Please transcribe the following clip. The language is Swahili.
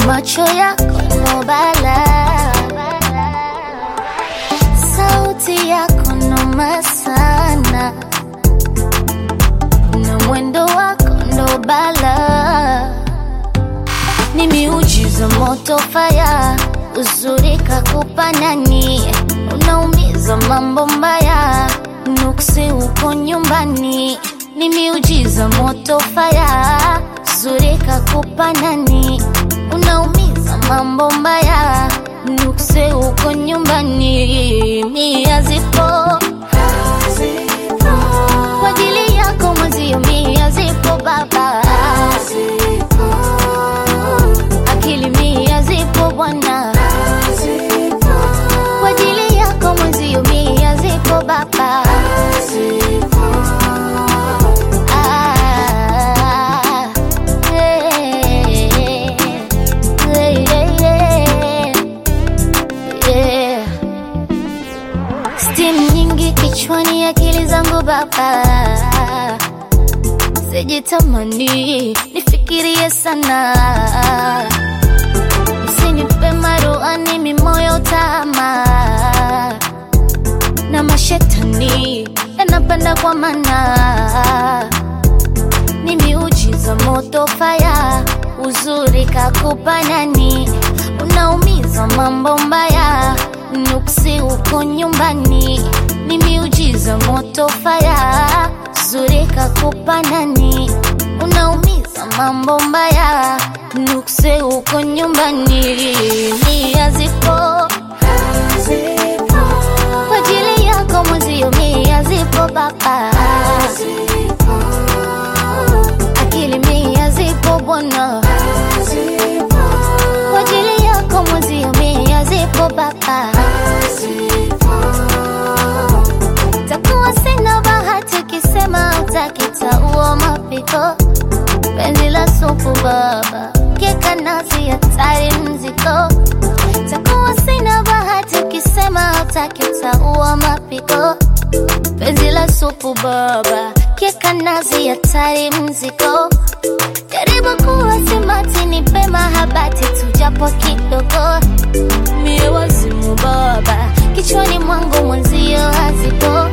macho yako ndo balaa, sauti yako noma sana, na mwendo wako ndo balaa, ni miujiza moto faya, uzuri kakupa nani, unaumiza mambo mbaya, nuksi uko nyumbani, ni miujiza moto faya, uzuri kakupa nani, unaumiza mambo mbaya, nuksi uko nyumbani, mia zipo kwa ajili yako mwezio, mia zipo baba, akili mia zipo bwana, kwa ajili yako mwezio, mia zipo baba. Ah, eh, eh, eh, eh. Steam nyingi kichwani, akili zangu baba, sijitamani nifikirie sana, usinipe maruani mimoyo tama na mashetani yanapanda kwa mana, ni miujiza moto faya, uzuri kakupa nani, unaumiza mambo mbaya, nuksi uko nyumbani, ni miujiza moto faya, uzuri kakupa nani, unaumiza mambo mbaya, nuksi uko nyumbani, nia zipo kwa ajili yako mwezio, mia zipo baba, akili mia zipo bwana, kwa ajili yako mwezio, mia zipo baba, takuwa sina bahati ukisema utakitaua mapiko, penzi la supu baba, keka nazi hatari mziko takuwa sina bahati ukisema utaki utaua mapiko penzi la supu baba kieka nazi hatari mziko jaribu kuwa simati ni pema habati tujapo kidogo mie wazimu baba kichwani mwangu mwenzio hazipo